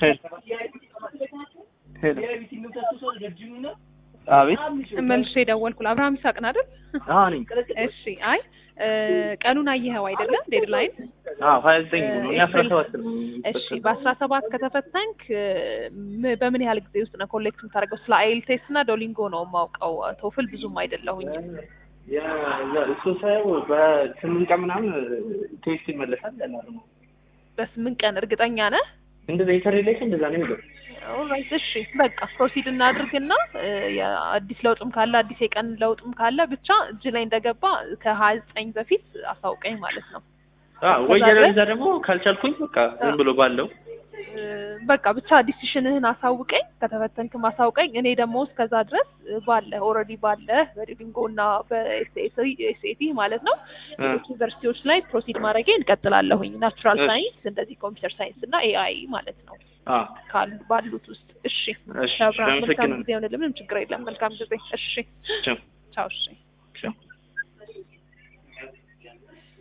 ሄሎ አቤት መልሼ የደወልኩት አብርሃም ይስሐቅን አይደል? አዎ ነኝ እሺ። አይ እ ቀኑን አየኸው አይደለም? ዴድላይን አዎ ሀያ ዘጠኝ ነው እኔ አስራ ሰባት ነው እሺ። በአስራ ሰባት ከተፈተንክ እ ም- በምን ያህል ጊዜ ውስጥ ነው ኮሌክት የምታደርገው? ስለ አይል ቴስት እና ዶሊንጎ ነው የማውቀው። ቶፍል ብዙም አይደለሁኝ። እሱ ሳየው በስምንት ቀን ምናምን ቴስት ይመለሳል ያለ ነው በስምንት ቀን እርግጠኛ ነህ? እንደዛ የተሪሌሽን እንደዛ ነው የሚለው ኦልራይት እሺ፣ በቃ ፕሮሲድ እናድርግና እ የአዲስ ለውጥም ካለ አዲስ የቀን ለውጥም ካለ ብቻ እጅ ላይ እንደገባ ከሀያ ዘጠኝ በፊት አሳውቀኝ ማለት ነው። አዎ ወይ ያለዛ ደግሞ ካልቻልኩኝ በቃ ዝም ብሎ ባለው እ በቃ ብቻ ዲሲሽንህን አሳውቀኝ፣ ከተፈተንክም አሳውቀኝ። እኔ ደግሞ እስከዛ ድረስ ባለ ኦልሬዲ ባለ በዲሊንጎ እና በኤስኤቲ ማለት ነው ሌሎች ዩኒቨርሲቲዎች ላይ ፕሮሲድ ማድረጌ እንቀጥላለሁኝ። ናቹራል እሺ። ሳይንስ እንደዚህ ኮምፒውተር ሳይንስ እና ኤአይ ማለት ነው አዎ ካሉ ባሉት ውስጥ። እሺ እሺ አብርሃም መልካም አመሰግናለሁ ጊዜ ይሆንልህ። ምንም ችግር የለም። መልካም ጊዜ። እሺ ቻው ቻው። እሺ ቻው